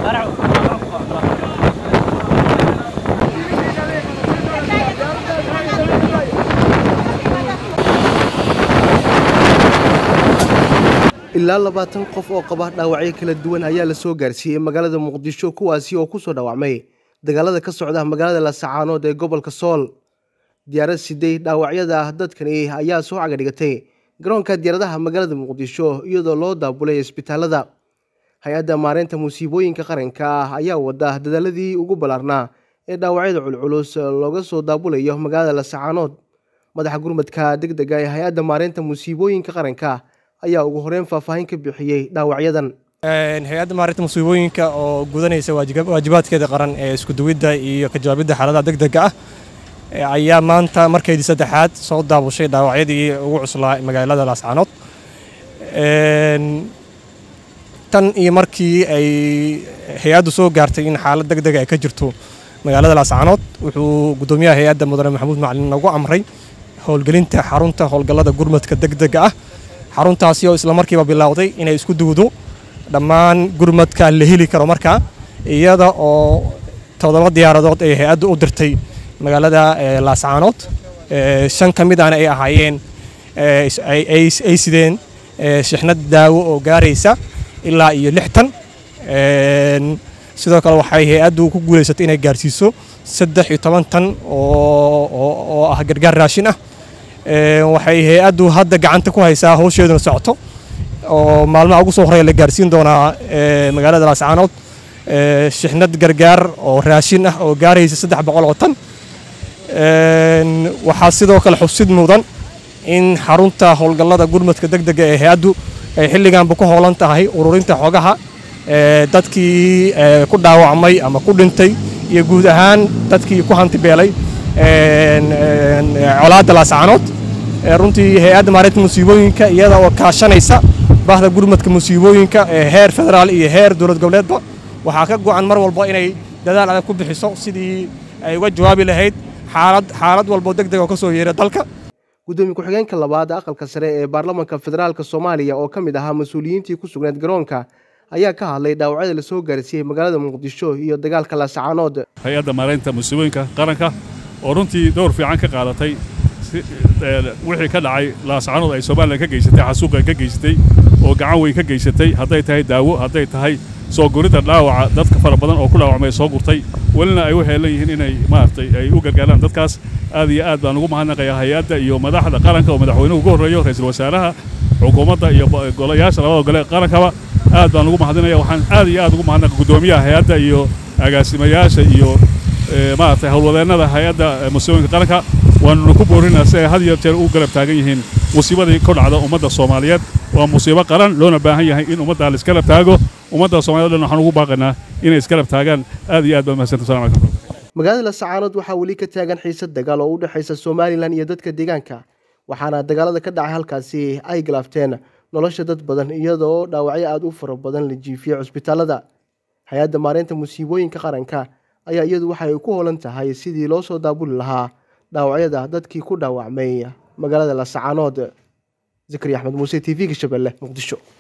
ilaa labaatan qof oo qaba dhaawacyo kala duwan ayaa la soo gaarsiiyey magaalada muqdisho kuwaasi oo ku soo dhaawacmay dagaalada ka socda magaalada lasacaanood ee gobolka sool diyaarad siday dhaawacyada dadkani ayaa soo cagadhigatay garoonka diyaaradaha magaalada muqdisho iyadoo loo daabulay isbitaalada hay-adda maareynta musiibooyinka qaranka ah ayaa wada dadaaladii ugu ballaarnaa ee dhaawacyada culculus looga soo daabulayo magaalada lasacaanood madaxa gurmadka deg dega ee hay-adda maareynta musiibooyinka qaranka ayaa ugu horeyn faahfaahin ka bixiyey dhaawacyadan hay-adda maarinta musiibooyinka oo gudanaysa waajibaadkeeda qaran ee iskuduwidda iyo ka jawaabidda xaaladaha degdega ah ayaa maanta markeydii saddexaad soo daabushay dhaawacyadii ugu cuslaa magaalada laascaanood tan iyo markii ay hay-addu soo gaartay in xaalad degdega ay ka jirto magaalada laascaanood wuxuu guddoomiyaha hay-adda mudane maxamuud macalin nagu amray howlgelinta xarunta howlgallada gurmadka degdega ah xaruntaasi oo isla markiiba bilowday inay isku duwdo dhammaan gurmadka la heli karo markaa iyada oo toddoba diyaaradood ay hay-addu u dirtay magaalada laascaanood shan ka mid ahna ay ahaayeen ay sideen shixnad daawo oo gaaraysa ilaa iyo lixtan sidoo kale waxay hay-addu ku guulaysatay inay gaarsiiso saddex iyo toban tan oo ah gargaar raashin ah waxay hay-addu hadda gacanta ku haysaa howsheeduna socoto oo maalmaha ugu soo horeya la gaarsiin doonaa magaalada laascaanood shixnad gargaar oo raashin ah oo gaaraysa saddex boqol oo tan waxaa sidoo kale xusid mudan in xarunta howlgallada gurmadka degdega ee hay-addu ay xilliganba ku howlan tahay ururinta xogaha dadkii ku dhaawacmay ama ku dhintay iyo guud ahaan dadkii ku hantibeelay colaadda laascaanood runtii hay-adda maareynta musiibooyinka iyada oo kaashanaysa bahda gurmadka musiibooyinka ee heer federaal iyo heer dowlad goboleedba waxaa ka go'an mar walba inay dadaal adag ku bixiso sidii ay uga jawaabi lahayd xaalad xaalad walboo deg deg oo ka soo yeera dalka gudoomiye ku-xigeenka labaad aqalka sare ee baarlamaanka federaalk soomaaliya oo ka mid ahaa mas-uuliyiintii ku sugnayd garoonka ayaa ka hadlay dhaawacyada la soo gaarsiiyey magaalada muqdisho iyo dagaalka laascaanood hay-adda maareynta musiibooyinka qaranka oo runtii dowr fiican ka qaadatay wixii ka dhacay laascaanood ay somalilan ka geysatay xasuuqa ka geysatay oo gacan weyn ka geysatay hadday tahay daawo hadday tahay soo guridda dhaawaca dadka fara badan oo ku dhaawacmay soo gurtay welina ay u heelan yihiin inay maaragtay ay u gargaaraan dadkaas aad iyo aad baan ugu mahadnaqayaa hay-adda iyo madaxda qaranka oo madaxweynuhu ugu horreeyo ra-iisul wasaaraha xukuumadda iyo golayaasha labada gole qarankaba aad baan ugu mahadinaya waxaan aad iyo aad ugu mahadnaqa guddoomiyaha hay-adda iyo agaasimayaasha iyo maaragtay howlwadeennada hay-adda musiibooyinka qaranka waanuna ku boorinaa si ay had iyo jeer u garab taagan yihiin musiibadii ku dhacda ummadda soomaaliyeed waa musiibo qaran loona baahan yahay in ummaddaa la isgarab taago ummadda soomaaliyed dhan waxaan ugu baaqaynaa inay isgarab taagaan aad iyo aad baa mahadsanta assalamu calaykum magaalada laascaanood waxaa weli ka taagan xiisad dagaal oo u dhexaysa somalilan iyo dadka deegaanka waxaana dagaalada ka dhacay halkaasi ay galaafteen nolosha dad badan iyadoo dhaawacyo aada u fara badan la jiifiyey cusbitaalada hay-adda maareynta musiibooyinka qaranka ayaa iyadu waxay ku hoolan tahay sidii loo soo daabuli lahaa dhaawacyada dadkii ku dhaawacmay magaalada laascaanood zakariya axmed muuse t v-ga shabeelle muqdisho